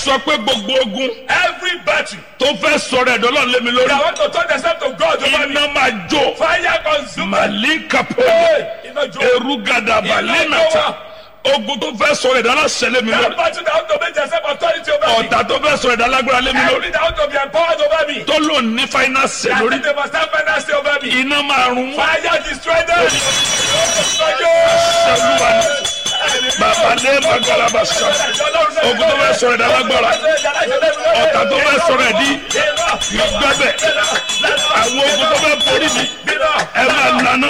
sọ pé gbogbo ogun Every battle tó fẹ́ sọ̀rọ̀ ẹ̀dọ́ lọ́n lé mi lórí that want to turn themselves to God over me. iná máa jó Fire consume. màlíkàpọ̀ Hey, iná jó. erugadaba Iná lẹ́nàta jó. ogun tó fẹ́ sọ̀rọ̀ ẹ̀dá láṣẹ lé mi That lórí battle that want to make themselves authority over me. ọ̀tá tó fẹ́ sọ̀rọ̀ ẹ̀dá lágbára lé mi lórí Every that want to be empowered over me. tó lò ní fáínánsì That lórí think they must have finance over me. iná máa run wọ́n Fire destroy them. ṣẹlúwa ní bàbá lé magalaba sọ ogun tó fẹ́ sọ̀rọ̀ ẹ̀dá lágbára ọ̀tá tó fẹ́ sọ̀rọ̀ ẹ̀dí gbẹ́bẹ̀ àwọn ogun tó fẹ́ borí mi ẹ máa nànú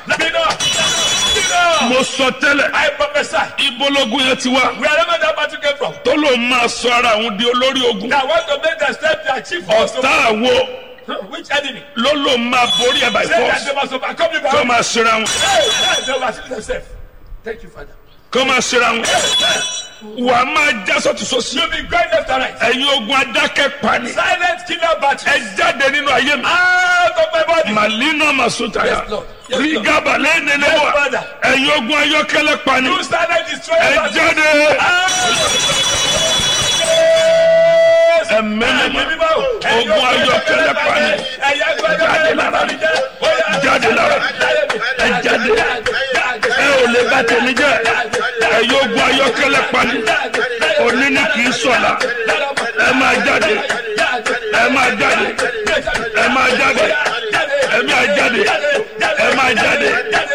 mo sọ tẹ́lẹ̀ I prophesy. ibologun yẹn ti wá Wherever that battle came from, tó lò máa sọ ara òun di olórí ogun that want to make themselves their chief force. ọ̀tá àwo Which enemy? ló lò máa borí ẹ̀ by Say that force they must overcome you by kó máa ṣera wọn Hey, hey, they oversee themselves. Thank you, Father. kó máa ṣera wọn wà á máa já sọ́tún sósì You be going left and right. ẹ̀yin ogun adákẹ́ pani Silent killer battle. ẹ jáde nínú ayé mi Out of my body. màlínà màsútàyà Yes, Lord. Yes, Lord. rígàbà lẹ́nẹ̀ẹ́nẹ́ Yes, wà Father. ẹ̀yin ogun ayọ́kẹ́lẹ́ pani You silent destroy ẹ battle. jáde ẹ̀mẹ́lẹ́mọ́ ogun ayọ́kẹ́lẹ́ pani jáde lára mi jáde lára ẹ jáde ẹ ò lè bá tèmi jẹ́ ẹ̀yin ogun ayọ́kẹ́lẹ́ pani òní ni kì í sọ̀la ẹ máa jáde ẹ máa jáde ẹ máa jáde ẹ máa jáde ẹ máa jáde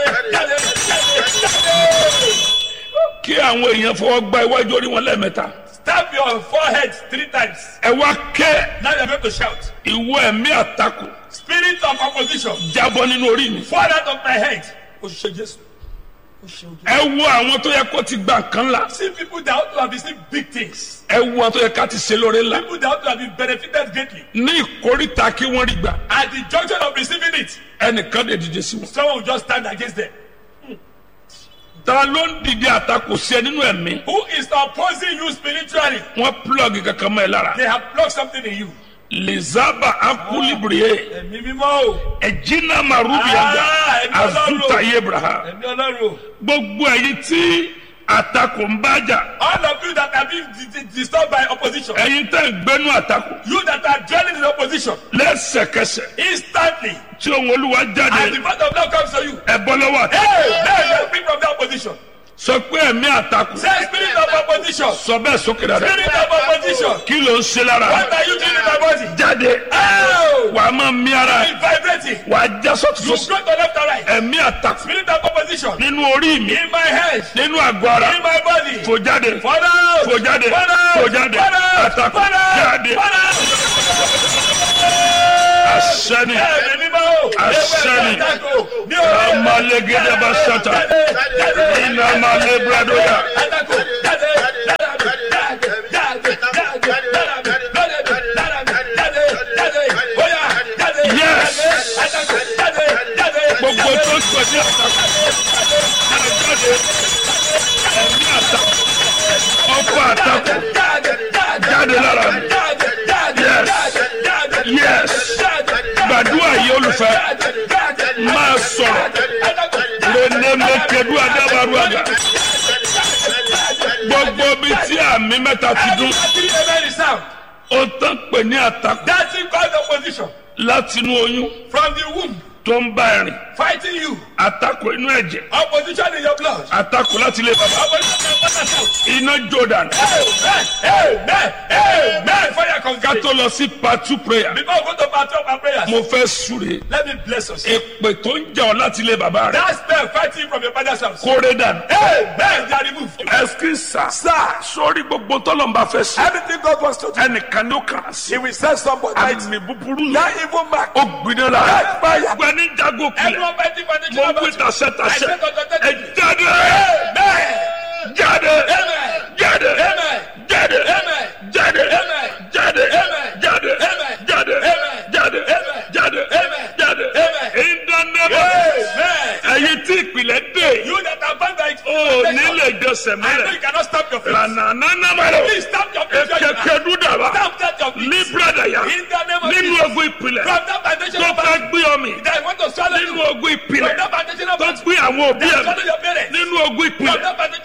kí àwọn èèyàn fọwọ́ gba iwájú orí wọn lẹ́ẹ̀mẹ́ta Stab your forehead three times. ẹ wá ké Now you're going to shout. ìwọ ẹ̀mí àtakò Spirit of opposition. jábọ́ nínú orí mi Fall out of my head. O ṣe Jésù. O ṣe ojú. ẹ wo àwọn tó yẹ kó ti gba nǹkan ńlá See people that ought to have received big things. ẹ wo àwọn tó yẹ ká ti ṣe lóore ńlá People that ought to have been benefited greatly. ní ìkórìtà kí wọ́n rí gbà At the junction of receiving it, ẹnìkan lè dìde sí wọn. someone will just stand against them. ta ló ń dìde àtakò sí ẹ nínú ẹ̀mí Who is opposing you spiritually? wọ́n plọ́ọ̀gì kankan mọ́ ẹ lára They have plucked something in you. lizaba akulibriye Ẹ̀mí mímọ́ o. ẹ̀jìnà marubiaga Ah, ẹ̀mí Ọlọ́run. azuta yebraha Ẹ̀mí Ọlọ́run o. gbogbo ẹ̀yin tí àtakò ń bájà All of you that have been di- di- disturbed by opposition. ẹ̀yin tẹ́ ń gbénú àtakò You that are dwelling in opposition. lẹ́sẹ̀kẹsẹ̀ Instantly. tí ohun olúwa And the jáde word of God comes to you. ẹ bọ́ lọ́wọ́ àtakò Hey, hey, you speak from that opposition. sọ pé ẹ̀mí àtakò Say spirit of opposition. sọ bẹ́ẹ̀ sókè dáadáa Spirit of opposition. kí ló ń ṣe lára What are you doing in my body? jáde Oh! wàá máa mí ara It's vibrating. wàá já sọ́tún You sósì go to left and right. ẹ̀mí àtakò Spirit of opposition. nínú orí mi In my head. nínú àgọ́ ara In my body. fò jáde Fall out. fò jáde Fall out. fò jáde Fall out. àtakò Fall out. jáde Fall out. àṣẹni Ẹ̀mí mímọ́ o. Àṣẹ́ni. Ewé àtakò. Ní orí. amalégédé bá ṣọta Jáde. Jáde. iná malé bradoya Àtakò. Jáde. Lára mi. Jáde. Jáde. Jáde. Lára mi. Lára mi. Lára mi. Jáde. Jáde. Bóyá. Jáde. Yes. Jáde. Àtakò. Jáde. Jáde. gbogbo tó sọ ní àtakò jáde ẹ̀mí àtakò ọkọ̀ àtakò Jáde. Jáde. jáde lára mi Jáde. Jáde. Yes. Jáde. yes Jáde. gbàdúrà yìí olùfẹ́ Jáde. máa sọ̀rọ̀ Àtakò. lẹ́nẹ́mẹ́kẹ́dú adábàrú àgà gbogbo bí tí àmì mẹ́ta ti dún Every amen is sound. ó tán pè ní àtakò That thing called opposition látinú oyún from the womb tó ń bá ẹ̀rìn fighting you. àtakò inú ẹ̀jẹ̀ Opposition in your blood. àtakò láti ilé bàbá Opposition in your father's house. iná jordan Amen. Amen. Amen. Fire ká congregation. tó lọ sí part two prayer Before we go to part two of our prayers, mo fẹ́ súre let me bless us. èpè tó ń jà ọ́ láti ilé bàbá rẹ̀ That spell fighting from your father's house. kórè dànù Amen. They are removed. ẹsikísà sórí gbogbo tọ́lọ́mbà fẹ́ sí Everything God wants to do, ẹnìkan ló kàn án sí He will send somebody. àmì búburú That evil mark. ó gbiná la That fire. gbani jago kulẹ̀ Everyone fighting for the mo children. wí tasẹ́ tasẹ́ I said ẹ authoritatively. jáde Amen. jáde Amen. jáde Amen. jáde Amen. jáde Amen. jáde Amen. jáde Amen. jáde Amen. jáde Amen. jáde Amen. jáde Amen. ìdánimọ̀ Amen. ẹ̀yin tí ìpìlẹ̀ dé You that are bound by o nílẹ̀ ìjọsẹ̀ I know mẹ́rẹ̀ you cannot stop your feet. lànànàmàlẹ̀ Please stop your feet. kẹkẹdú dàbà Stop that your feet. ní brada yá In the name of nínú Jesus. ogun ìpìlẹ̀ From that foundation tó of fẹ́ battle gbé ọmọ that want to swallow nínú you. ogun ìpìlẹ̀ From that foundation of tó battle gbé àwọn òbí that ẹ̀ swallow your parents. nínú ogun From ìpìlẹ̀ that foundation of tó battle fẹ́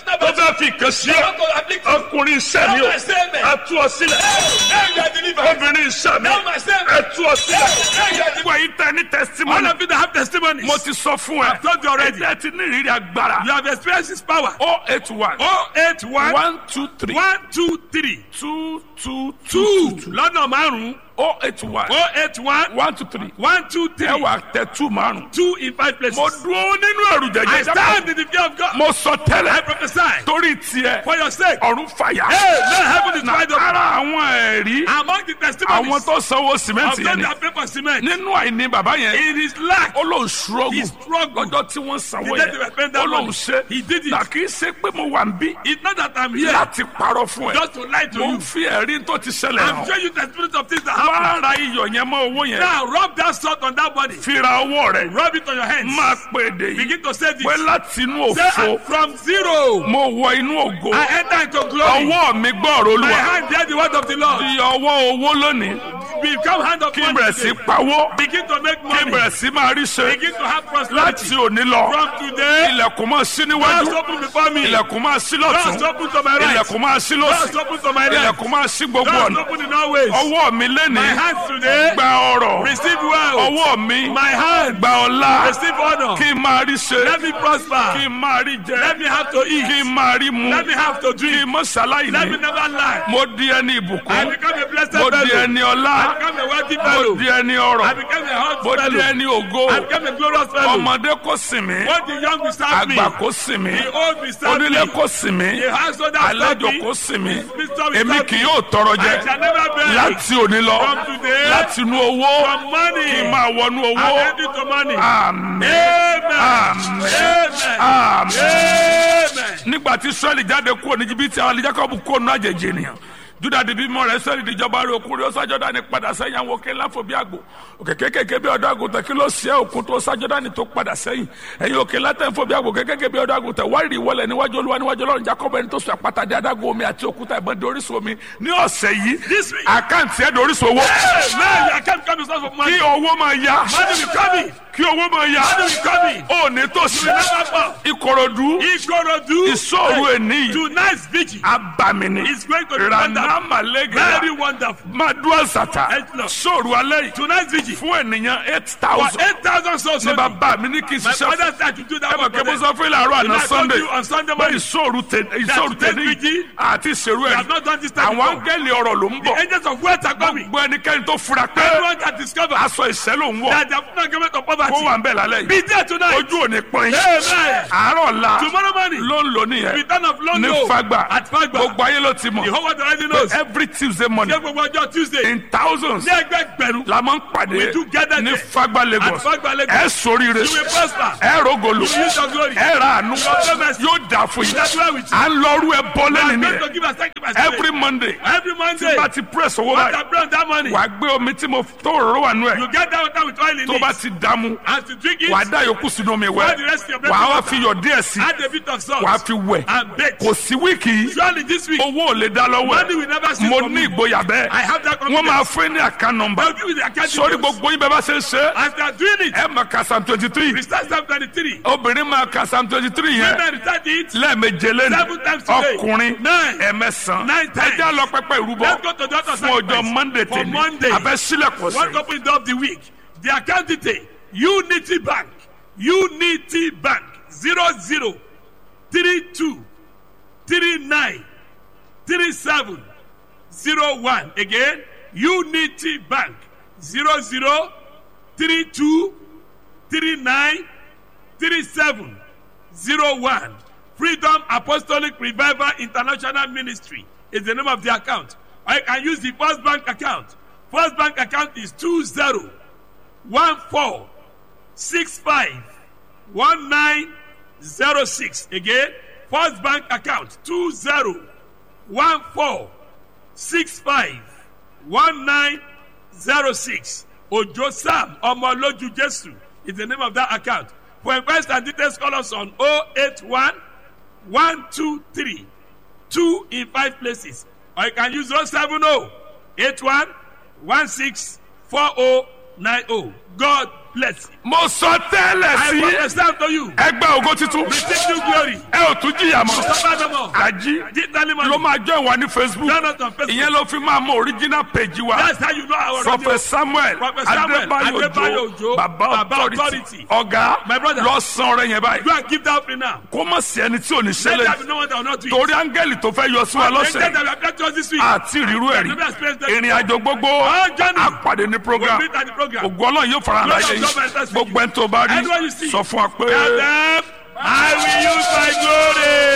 fẹ́ fi kàn sí They ọ want to afflict you. ọkùnrin iṣẹ́ mi o Now my statement. a tú ọ sílẹ̀ Now you are delivered. obìnrin iṣẹ́ mi Now my statement. ẹ tú ọ sílẹ̀ Now you are delivered. gbogbo yìí tẹ ní All testimony of you that have testimonies. mo ti sọ fún ẹ I've told you already. ẹ ti ní ìrírí agbára You have experienced his power. o eight one Oh eight one one two three one two three two two two two lọ́nà márùn-ún. o eight one Oh eight one one two three one two three ẹ wà tẹ two márùn. two in five places. mo dúró nínú ẹrù I jẹjẹ stand in the fear of God. mo sọ I tẹ́lẹ̀ prophesy torí tiẹ̀ for your sake. ọ̀run fàyà. Hey, let heaven is wide open. ara àwọn ẹ̀rí Among the testimonies àwọn tó sanwó of sìmẹ́ǹtì those yẹn ni that pay for cement, nínú àìní bàbá yẹn in his lack, ó lóun ṣúrọ́gù he struggled. ọjọ́ tí wọ́n sanwó The day they were paying yẹn that ó lóun money, ṣe he did it. nà kì í ṣe pé mo wà ń bí It's not that I'm here láti parọ́ fún ẹ just to lie to mo you. ń fi ẹ̀rí tó ti ṣẹlẹ̀ I'm hàn showing you testimonies of things that happen. wá ra iyọ̀ yẹn mọ́ owó yẹn Now rub that salt on that body. fi ra owó rẹ̀ Rub it on your hands. máa pè dé yìí Begin to say pé this. láti inú Say òfo "I'm from zero. mo wọ inú ògo I enter into glory. ọwọ́ mi gbọ́ọ̀rọ̀ My olúwa hand bear the word of the Lord. di ọwọ́ owó lónìí Become hand of kí n money bẹ̀rẹ̀ sí today. pawó Begin to make kí n money. bẹ̀rẹ̀ sí máa rí ṣe Begin to have láti prosperity. òní lọ From today, ilẹ̀kùn máa sí doors níwájú open before me. ilẹ̀kùn máa sí Doors lọ́tún open to my right. ilẹ̀kùn máa sí lọ́sì Doors open to my left. ilẹ̀kùn máa sí gbogbo Doors ọ̀nà open in all ways. ọwọ́ mi My lénìí hands today gba ọrọ̀ receive wealth. ọwọ́ mi My hand gba ọlá receive honor. kí n máa rí ṣe Let me prosper. kí n máa rí jẹ Let me have to kí eat. n máa rí mu Let me have to kí drink. n mọ́ ṣaláì Let me ní never lie. mo di ẹni I ìbùkún become a blessed mo di fellow. ẹni ọlá I become a wealthy mo fellow. di ẹni I ọrọ̀ become a hot mo di fellow. ẹni ògo I become a glorious fellow. ọmọdé kò sìn mí What the young will serve me. àgbà kò sìn mí The old will serve onílé me. kò sìn mí The household that serve àlejò me. kò sìn mí Mr. will èmi serve kì me. yóò tọrọ I jẹ shall never beg. láti òní lọ From today, láti inú owó from money, kí n máa wọnú I'm owó ready to money. àmín Amen. Amen. Amen. àmín. Amen. nígbà tí israẹli jáde kúrò ní jìbìtì àwọn jacob kúrò ní àjèjì ènìyàn juda di bímọ rẹ israẹli díjọba rẹ okùnrin ó sájọdá ní padà sẹ́yìn àwọn òkè ńláfọ bí àgbò òkè kékèké bí ọ̀dọ́ àgùntàn kí ló ṣe òkun tó sájọdá ní tó padà sẹ́yìn ẹ̀yin òkè látẹ̀fọ́ bí àgbò kékèké bí ọ̀dọ́ àgùntàn wárìrì ìwọlẹ̀ níwájú olúwa níwájú ọlọ́run jacob ẹni tó sọ àpáta di adágún omi àti òkúta ìbọn di orísun omi ní ọ̀sẹ̀ yìí This week. àkáǹtì ẹ̀ di orísun owó Amen. I can't come source of money. kí owó máa ya Money will come in. kí owó máa ya Money will come in. ó ní tòsí You will never fall. ìkòròdú Ikorodu. ìṣòro ènìyàn Tonight's vigil abamini is going to be wonderful. ranamalege Very wonderful. madua sata Eight Lord. sóòrù alẹ́ yìí Tonight's vigil. fún ènìyàn eight For thousand 8,000 souls ní only. bàbá mi ní kí n My ṣiṣẹ́ father fún said to do that ẹ mọ̀ one kí for mo them. sọ fún ilé àárọ̀ And àná I told sunday you on Sunday pé morning. ìṣòro tẹ ìṣòro today's tẹ ní vigil, àti ìṣèrú We ẹ̀ have not done this time àwọn before. áńgẹ́lì ọ̀rọ̀ ló ń bọ̀ Angels of wealth are coming. gbogbo ẹnikẹ́ni tó fura pé Everyone that discover aṣọ ìṣẹ́ ló ń wọ̀ that they have not given to kó poverty. wà ń bẹ̀ lálẹ́ yìí Be there tonight. ojú ò ní pọ́n yín Amen. àárọ̀ la Tomorrow morning. ló ń lò nìyẹn Return of ní London. fagba At Fagba. gbogbo ayé ló ti The mọ̀ whole world already knows. every tuesday morning Ṣé gbogbo ọjọ́ Tuesday? in thousands Ní ẹgbẹgbẹ̀rún. la máa ń pàdé We do gather ní there. fagba At lagos Fagba Lagos. ẹ sóríire You will prosper. ẹ rògòlò You will use your glory. ẹ ra àánú promise. yóò dà fún yín That's why we à ń lọrú ẹ bọ́ lẹ́nu I'm going nìyẹn to give a sacrifice. every monday Every Monday. bá ti press owó What báyìí I bring that money. wàá gbé omi tí mo tó òróró wà nù ẹ You get that water with oil in tó bá it. ti dààmú And to drink it. wàá dá yòókù sínú omi Pour wẹ the rest of your wàá wá blessing fi yọ díẹ̀ sí Add a bit of salt. wàá fi wẹ̀ And bake. kò sí wíìkì yìí Surely this week. owó ò lè dá lọ́wọ́ Money ẹ̀ will never cease mo from ní me. ìgboyà bẹ́ẹ̀ I have that wọ́n confidence. máa fún ẹ ní àká nọmba I'll give you the account sórí details. gbogbo yín bẹ́ẹ̀ bá ṣe ń ṣe As they are doing it. ẹ mọ̀ ká psalm twenty three We start Psalm 23. obìnrin máa ka psalm twenty three yẹn Women recite it. lẹ́ẹ̀meje lẹ́nu Seven times today. ọkùnrin Nine. ẹ̀mẹ́sàn Nine times. ẹjẹ́ lọ pẹ́pẹ́ ìrúbọ Let's go to the altar fún ọjọ́ sacrifice. monday For tèmi Monday. abẹ́ sílẹ̀kùn One sí company of the week. The account detail. Unity Bank. Unity Bank. Zero zero three two three nine three seven zero one. Again. Unity Bank. Zero zero three two three nine three seven zero one. Freedom Apostolic Revival International Ministry is the name of the account. Or you can use the First Bank account. First Bank account is two zero one four six five one nine zero six. Again, First Bank account two zero one four six five one nine zero six. Ojo Sam Omoloju Jesu is the name of that account. For inquiries and details, call us on 081 123 2 in 5 places. Or you can use 070 81 16 4090. God blessing. mo sọ tẹ́lẹ̀ I sí prophesy unto you. ẹgbẹ́ ògo titun Receive new glory. ẹ ò tún jìyà mọ́ Suffer no more. àjí Digitally ló money. máa jọ ìwà ní facebook Join us on Facebook. ìyẹn ló fi máa mọ original page wa That's how you know our prophet samuel Prophet Samuel adébáyò Adébáyò ojo Òjó, baba Baba authority Authority. ọ̀gá My brother. lọ san ọrẹ yẹn báyìí Go and give that offering now. kó mọ̀ sí ẹni tí ò ní Let ṣẹlẹ̀ there be no one that will not do it. torí áńgẹ́lì tó fẹ́ yọ sí wa Angels lọ́sẹ̀ that we have got to us this week. àti ìrírú ẹ̀rí Never experienced that ìrìn àjò gbogbo Our journey. àpàdé ní We'll program meet at the program. ògo ọlọ́run yóò fara hàn Lord láyé of God manifest yìí gbogbo ẹni tó bá rí Everyone you see. sọ fún wa pé. Tell them, I will use my glory.